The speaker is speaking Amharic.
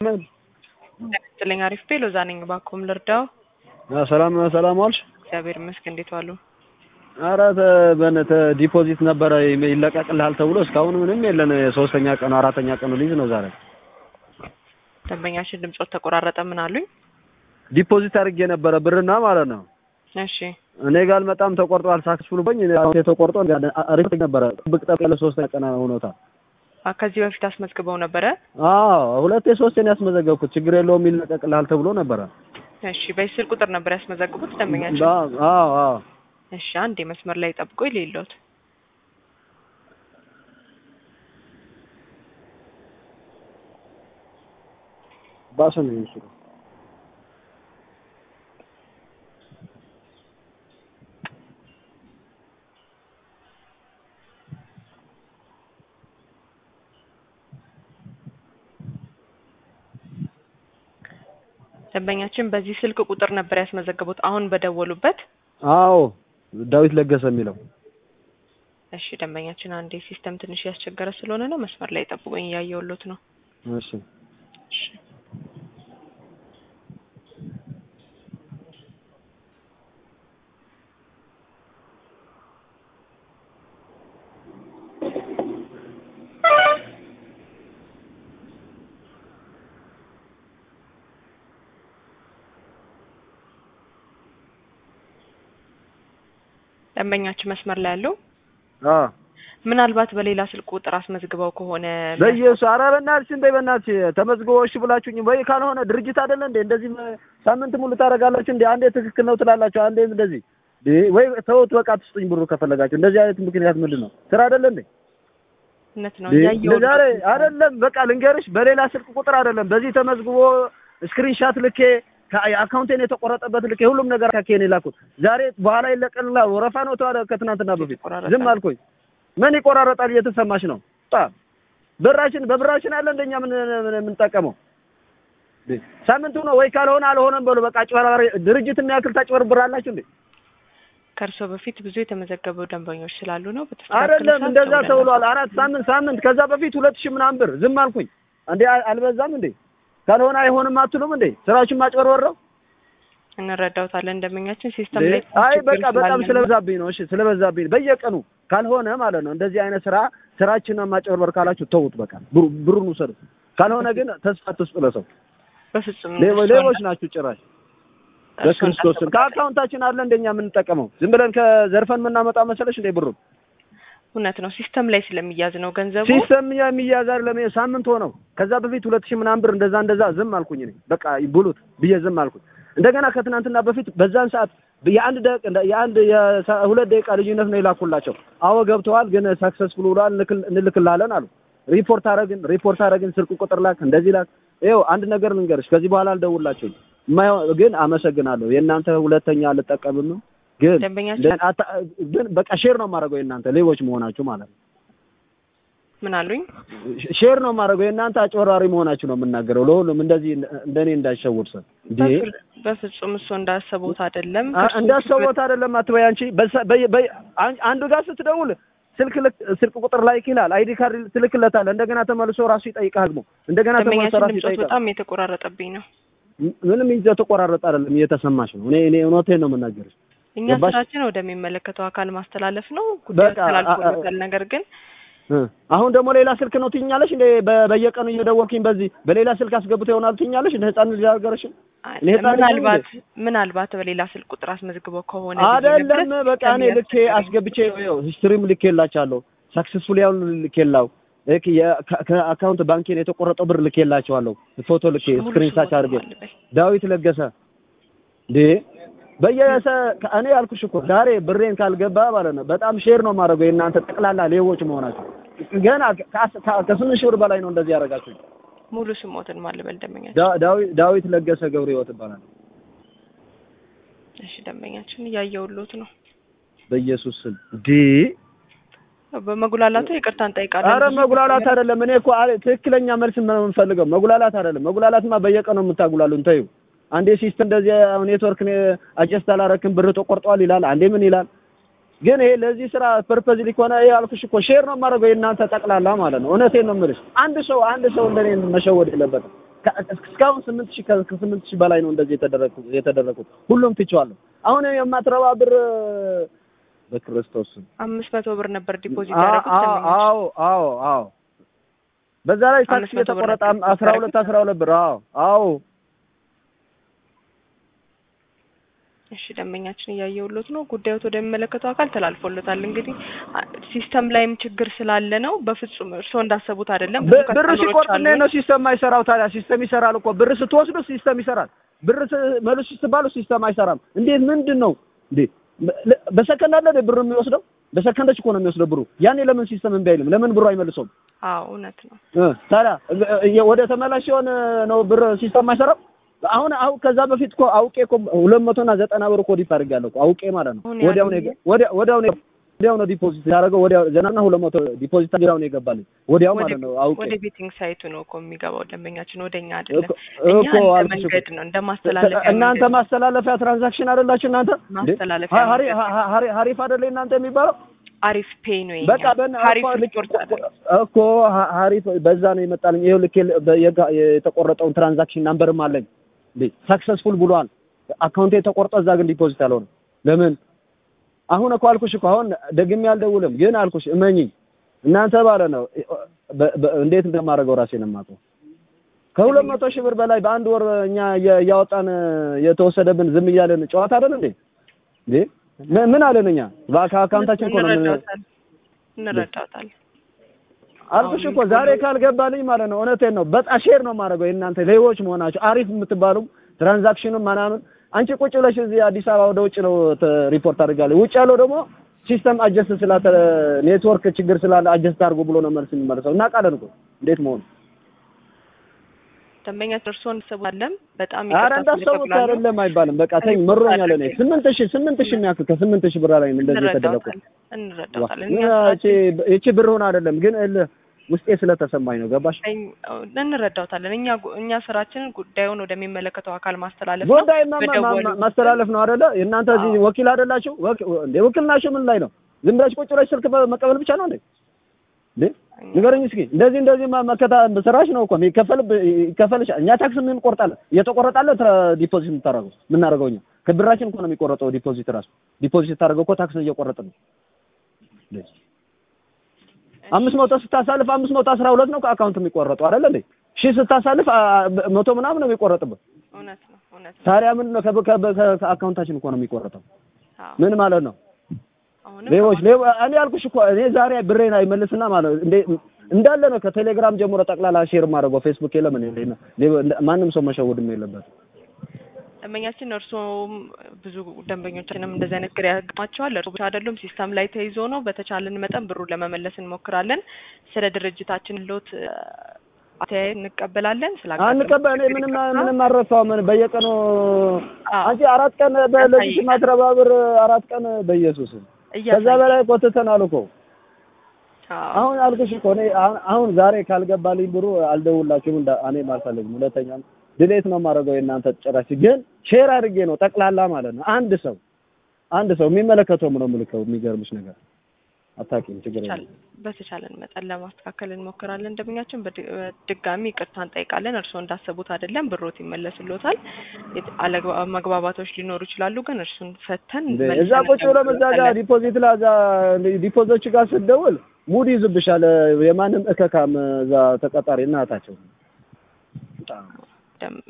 ይስጥልኝ አሪፍ ቤ ሎዛ ነኝ። እባክዎን ልርዳው? ሰላም ሰላም ዋልሽ? እግዚአብሔር ይመስገን። እንዴት ዋሉ? ኧረ በእናትህ ዲፖዚት ነበረ ይለቀቅልሃል ተብሎ እስካሁን ምንም የለን። ሶስተኛ ቀኑ አራተኛ ቀኑ ሊይዝ ነው ዛሬ። ደንበኛችን ድምጾት ተቆራረጠ። ምን አሉኝ? ዲፖዚት አድርጌ ነበረ ብርና ማለት ነው። እሺ እኔ ጋር አልመጣም ተቆርጧል። ሳክስፉል በኝ ተቆርጦ አሪፍ ነበረ። ጥብቅ ጠብ ያለ ሶስተኛ ቀን ሆኖታል። አ ከዚህ በፊት አስመዝግበው ነበረ? አዎ ሁለቴ ሶስቴን ያስመዘገብኩት ችግር የለውም ይለቀቅልሃል ተብሎ ነበረ። እሺ በዚህ ስልክ ቁጥር ነበር ያስመዘግቡት ደንበኛችን? አዎ አዎ እሺ አንዴ መስመር ላይ ጠብቆ የሌለውት ባሰ ነው የሚመስለው። ደንበኛችን በዚህ ስልክ ቁጥር ነበር ያስመዘገቡት አሁን በደወሉበት? አዎ ዳዊት ለገሰ የሚለው እሺ ደንበኛችን አንዴ ሲስተም ትንሽ ያስቸገረ ስለሆነ ነው መስመር ላይ ጠብቆኝ እያየሁሎት ነው። እሺ እሺ ደንበኛችን መስመር ላይ ያለው አዎ ምናልባት በሌላ ስልክ ቁጥር አስመዝግበው ከሆነ በኢየሱስ ኧረ በእናትሽ እንደ በእናትሽ ተመዝግቦ እሺ ብላችሁኝ ወይ ካልሆነ ድርጅት አይደለ እንዴ እንደዚህ ሳምንት ሙሉ ታደርጋላችሁ እንዴ አንዴ ትክክል ነው ትላላችሁ አንዴ እንደዚህ ወይ ተውት በቃ ትስጡኝ ብሩ ከፈለጋችሁ እንደዚህ አይነት ምክንያት ምንድን ነው ስራ አይደለ እንዴ እውነት ነው እያየሁ ዛሬ አይደለም በቃ ልንገርሽ በሌላ ስልክ ቁጥር አይደለም በዚህ ተመዝግቦ ስክሪንሻት ልኬ አካውንቴን የተቆረጠበት ልኬ ሁሉም ነገር ካኬን የላኩት ዛሬ በኋላ ይለቀልላ ወረፋ ነው ተዋለ ከትናንትና በፊት ዝም አልኩኝ ምን ይቆራረጣል እየተሰማሽ ነው ብራችን በብራችን አለ እንደኛ ምን የምንጠቀመው ሳምንቱ ነው ወይ ካልሆነ አልሆነም በሉ በቃ አጭበርባሪ ድርጅት የሚያክል ታጭበረብራላችሁ እንዴ ከእርስዎ በፊት ብዙ የተመዘገቡ ደንበኞች ስላሉ ነው አይደለም እንደዛ ተብሏል አራት ሳምንት ሳምንት ከዛ በፊት ሁለት ሺህ ምናምን ብር ዝም አልኩኝ እንዴ አልበዛም እንዴ ካልሆነ አይሆንም አትሉም እንዴ ስራችን ማጭበርበር ነው እንረዳውታለን ደንበኛችን ሲስተም ላይ አይ በቃ በጣም ስለበዛብኝ ነው እሺ ስለበዛብኝ በየቀኑ ካልሆነ ማለት ነው እንደዚህ አይነት ስራ ስራችንን ማጭበርበር ካላችሁ ተውት በቃ ብሩን ውሰዱ ካልሆነ ግን ተስፋ አትስጡ ለሰው በፍጹም ሌቦች ናችሁ ጭራሽ በክርስቶስን ከአካውንታችን አለ እንደኛ የምንጠቀመው ዝም ብለን ከዘርፈን የምናመጣ መሰለሽ እንዴ ብሩን እውነት ነው ሲስተም ላይ ስለሚያዝ ነው ገንዘቡ ሲስተም የሚያዝ አይደለም ሳምንት ሆነው ከዛ በፊት ሁለት ሺህ ምናምን ብር እንደዛ እንደዛ ዝም አልኩኝ እኔ በቃ ብሉት ብዬ ዝም አልኩኝ እንደገና ከትናንትና በፊት በዛን ሰዓት የአንድ ደቂቃ የአንድ የሁለት ደቂቃ ልዩነት ነው የላኩላቸው አዎ ገብተዋል ግን ሰክሰስፉል ብሏል እንልክላለን አሉ ሪፖርት አረግን ሪፖርት አረግን ስልክ ቁጥር ላክ እንደዚህ ላክ ይኸው አንድ ነገር ልንገርሽ ከዚህ በኋላ አልደውላቸውም ግን አመሰግናለሁ የእናንተ ሁለተኛ አልጠቀምም ነው ግን ግን በቃ ሼር ነው የማደርገው የእናንተ ሌቦች መሆናችሁ ማለት ነው ምን አሉኝ ሼር ነው የማደርገው የእናንተ አጭበርባሪ መሆናችሁ ነው የምናገረው ለሁሉም እንደዚህ እንደኔ እንዳይሸውድ ሰው እንዴ በፍጹም እሱ እንዳሰቡት አይደለም እንዳሰቡት አይደለም አትበይ አንቺ አንዱ ጋር ስትደውል ስልክ ስልክ ቁጥር ላይክ ይላል አይዲ ካርድ ትልክለታለህ እንደገና ተመልሶ ራሱ ይጠይቃል ደግሞ እንደገና ተመልሶ ራሱ ይጠይቃል በጣም የተቆራረጠብኝ ነው ምንም የተቆራረጠ አይደለም እየተሰማሽ ነው እኔ እኔ እውነቴን ነው የምናገርሽ እኛ ስራችን ወደሚመለከተው አካል ማስተላለፍ ነው ጉዳይ ተላልፎለታል ነገር ግን አሁን ደግሞ ሌላ ስልክ ነው ትኛለሽ እንደ በየቀኑ እየደወልኩኝ በዚህ በሌላ ስልክ አስገብተው ይሆናል ትኛለሽ እንደ ህፃን ልጅ አልገረሽም ምናልባት ምናልባት በሌላ ስልክ ቁጥር አስመዝግበው ከሆነ አይደለም በቃ እኔ ልኬ አስገብቼ ሂስትሪም ልኬላቻለሁ ሳክሰስፉል ያውን ልኬላው ከአካውንት ባንኬን የተቆረጠው ብር ልኬላቸዋለሁ ፎቶ ልኬ ስክሪንሻት አድርጌ ዳዊት ለገሰ እንዴ በየሰ እኔ ያልኩሽ እኮ ዛሬ ብሬን ካልገባ ማለት ነው በጣም ሼር ነው የማደርገው የእናንተ ጠቅላላ ሌቦች መሆናቸው ገና ከስምንት ሺህ ብር በላይ ነው እንደዚህ ያደረጋችሁ ሙሉ ስሞትን ማልበል ደንበኛ ዳዊት ለገሰ ገብረ ህይወት ይባላል እሺ ደንበኛችን እያየሁሎት ነው በኢየሱስ ስም እንዴ በመጉላላቱ ይቅርታ እንጠይቃለን አረ መጉላላት አይደለም እኔ እኮ ትክክለኛ መልስ ነው የምንፈልገው መጉላላት አይደለም መጉላላትማ በየቀኑ የምታጉላሉን ተይው አንዴ ሲስተም እንደዚህ ኔትወርክ አጀስት አላረክም ብር ተቆርጧል ይላል አንዴ ምን ይላል ግን ይሄ ለዚህ ስራ ፐርፐዝ ሊሆነ ይሄ አልኩሽ እኮ ሼር ነው የማደርገው የእናንተ ጠቅላላ ማለት ነው እውነቴን ነው የምልሽ አንድ ሰው አንድ ሰው እንደኔ መሸወድ የለበትም ከ- እስካሁን ስምንት ሺህ ከ- ከስምንት ሺህ በላይ ነው እንደዚህ የተደረጉት የተደረጉት ሁሉም ትቼዋለሁ። አሁን የማትረባ ብር በክርስቶስ ስም አምስት መቶ ብር ነበር ዲፖዚት አ- ያደረጉት አ- ደንበኛችን። አዎ አዎ አዎ በዛ ላይ ታክስ አምስት መቶ ብር የተቆረጠ ነበር አስራ ሁለት አስራ ሁለት ብር አዎ አዎ እሺ ደንበኛችን እያየሁሎት ነው። ጉዳዮት ወደሚመለከተው አካል ተላልፎሎታል። እንግዲህ አ- ሲስተም ላይም ችግር ስላለ ነው። በፍጹም እርስዎ እንዳሰቡት አይደለም። ብዙ ብ- ብር ከስተመሮች ሲቆርጥ አሉ። እንዴት ነው ሲስተም አይሰራው? ታዲያ ሲስተም ይሰራል እኮ ብር ስትወስዱ ሲስተም ይሰራል። ብር ስ- መልሱ ስትባሉ ሲስተም አይሰራም። እንዴት ምንድን ነው እንዴ? በ- በሰከንድ አለ እንዴ ብር የሚወስደው? በሰከንዶች እኮ ነው የሚወስደው ብሩ። ያኔ ለምን ሲስተም እምቢ አይልም? ለምን ብሩ አይመልሰውም? አዎ እውነት ነው። እ ታዲያ እ- እ- ወደ ተመላሽ የሆነ ነው ብር ሲስተም አይሰራም። አሁን አሁን ከዛ በፊት እኮ አውቄ እኮ ሁለት መቶ እና ዘጠና ብር እኮ ዲፕ አድርጌያለሁ እኮ አውቄ ማለት ነው። አሁን ወዲያው ነው ያለው የገ- ወዲያ- ወዲያው ነው ወዲያው ነው ዲፖዚት ያደረገው ወዲያው ዘጠና ሁለት መቶ ዲፖዚት ወዲያው ነው የገባልኝ ወዲያው ወደ ማለት ነው አውቄ ወደ ቤቲንግ ሳይቱ ነው እኮ የሚገባው ደንበኛችን ወደ እኛ አይደለም። እኮ እኛ እኮ እንደ አልኩሽ እኮ። መንገድ ነው እንደ ማስተላለፊያ እናንተ መንገድ ነው። ማስተላለፊያ ትራንዛክሽን አይደላችሁ እናንተ እንዴ? ማስተላለፊያ ሀሪ- መንገድ ነው። ሀ- ሀሪ- ሀሪፍ አይደለ እናንተ የሚባለው አሪፍ ፔይ ነው በቃ የኛ በእና ሀሪፍ እኮ ልክ ሪፖርት አይደለም። እኮ ሀ- ሀሪፍ በዛ ነው የመጣልኝ። ይኸው ልክ የለ- በ- የጋ- የተቆረጠውን ትራንዛክሽን ናምበርም አለኝ እንዴ ሰክሰስፉል ብሏል። አካውንቴ ተቆርጦ እዛ ግን ዲፖዚት አልሆነም። ለምን አሁን እኮ አልኩሽ እኮ አሁን ደግሜ አልደውልም፣ ግን አልኩሽ እመኚኝ እናንተ ባለ ነው በ- በ- እንዴት እንደማደርገው ራሴን የማውቀው ከሁለት መቶ ሺህ ብር በላይ በአንድ ወር እኛ እያ- እያወጣን የተወሰደብን ዝም እያለን ጨዋታ አይደል እንዴ? እንዴ ምን- ምን አለን እኛ በአካውንታችን እኮ ነው ምን እንረዳውታለን እንረዳውታለን። አልኩሽ እኮ ዛሬ ካልገባልኝ ማለት ነው። እውነቴን ነው። በጣም ሼር ነው የማደርገው የእናንተ ሌቦች መሆናቸው አሪፍ የምትባሉ ትራንዛክሽኑን ምናምን አንቺ ቁጭ ብለሽ እዚህ አዲስ አበባ ወደ ውጭ ነው ተ- ሪፖርት አድርጋለሁ። ውጭ ያለው ደግሞ ሲስተም አጀስት ስላተ ኔትወርክ ችግር ስላለ አጀስት አድርጎ ብሎ ነው መልስ የሚመልሰው። እናውቃለን እኮ እንዴት መሆኑ። ደንበኛ እርስዎ እንዳሰቡታለም በጣም ኧረ ይቅርታ እንዳሰቡት ስለተጉላሉ አይደለም አይባልም። በቃ ተኝ ምሮኛል። እኔ ስምንት ሺህ ስምንት ሺህ የሚያክል ከስምንት ሺህ ብር ላይ ነው እንደዚህ የተደረኩት። እንረዳውታለን እንረዳውታለን። እኛ እቺ እቺ ብር ሆነ አይደለም ግን እልህ ውስጤ ስለተሰማኝ ነው። ገባሽ? ስራችን እንረዳውታለን። እኛ ጉ- እኛ ስራችንን ጉዳዩን ወደሚመለከተው አካል ማስተላለፍ ነው። ጉዳይ ማ- ማ- በደወሉ ማ- ማስተላለፍ ነው አይደለ? እናንተ እዚህ አዎ። ወኪል አይደላችሁ? ወኪ- እንዴ ውክልናችሁ ምን ላይ ነው? ዝም ብላችሁ ቁጭ ብላችሁ ስልክ በ- መቀበል ብቻ ነው እንዴ? እንዴ ንገረኝ እስኪ። እንደዚህ እንደዚህ ማ- መከታ ስራሽ ነው እኮ የሚከፈል ይከፈልሽ። እኛ ታክስ ምን እንቆርጣለን? እየተቆረጣለ ዲፖዚት የምታደርገው የምናደርገው እኛ ከብራችን እኮ ነው የሚቆረጠው። ዲፖዚት ራሱ ዲፖዚት ታደርገው እኮ ታክስ እየቆረጥን ነው። እንዴ አምስት መቶ ስታሳልፍ አምስት መቶ አስራ ሁለት ነው ከአካውንት የሚቆረጠው አይደለ እንዴ? ሺህ ስታሳልፍ አ- አ- መቶ ምናምን ነው የሚቆረጥበት። እውነት ነው እውነት ነው። ታዲያ ምንድን ነው ከብ- ከብ- ከ- ከአካውንታችን እኮ ነው የሚቆረጠው። አዎ ምን ማለት ነው? አሁንም ሌቦች ሌቦ እኔ ያልኩሽ እኮ እኔ ዛሬ ብሬን አይመልስና ማለት እንዴ እንዳለ ነው ከቴሌግራም ጀምሮ ጠቅላላ ሼር ማድረገው ፌስቡክ የለም እንዴ እንዴ ሌቦ እንደ- ማንም ሰው መሸወድም የለበትም። ደንበኛችን እርስዎም ብዙ ደንበኞችንም እንደዚህ አይነት ግራ ያጋጥማቸዋል። እርስዎ ብቻ አይደሉም፣ ሲስተም ላይ ተይዞ ነው። በተቻለን መጠን ብሩን ለመመለስ እንሞክራለን። ስለ ድርጅታችን ሎት አተያየት እንቀበላለን። ስለ አንቀበል እኔ ምንም ምንም አልረሳሁም። ምን በየቀኑ አዎ። አንቺ አራት ቀን በለዚህ ማትረባ ብር አራት ቀን በኢየሱስ ከዛ በላይ ቆትተናል እኮ አሁን አልኩሽ እኮ እኔ አሁን አሁን ዛሬ ካልገባልኝ ብሩ አልደውላችሁም እንዳ እኔም አልፈልግም። ሁለተኛም ድሌት ነው የማደርገው የእናንተ ጭራሽ ግን ሼር አድርጌ ነው ጠቅላላ ማለት ነው። አንድ ሰው አንድ ሰው የሚመለከተውም ነው የምልከው። የሚገርምሽ ነገር አታውቂም፣ ችግር የለም። በተቻለን መጠን ለማስተካከል እንሞክራለን። ደንበኛችን በድ- በድጋሚ ይቅርታ እንጠይቃለን። እርስዎ እንዳሰቡት አይደለም፣ ብሮት ይመለስሎታል። የት- አለግባ- መግባባቶች ሊኖሩ ይችላሉ፣ ግን እርሱን ፈተን እንዴ መልሰን እዛ ቁጭ ብለን እዛ ጋር እንደውልበታለን። ዲፖዚት ላይ እዛ ዲፖዚቶች ጋር ስትደውል ሙድ ይዝብሻል። የማንም እከካም እዛ ተቀጣሪ እናታቸው ደም-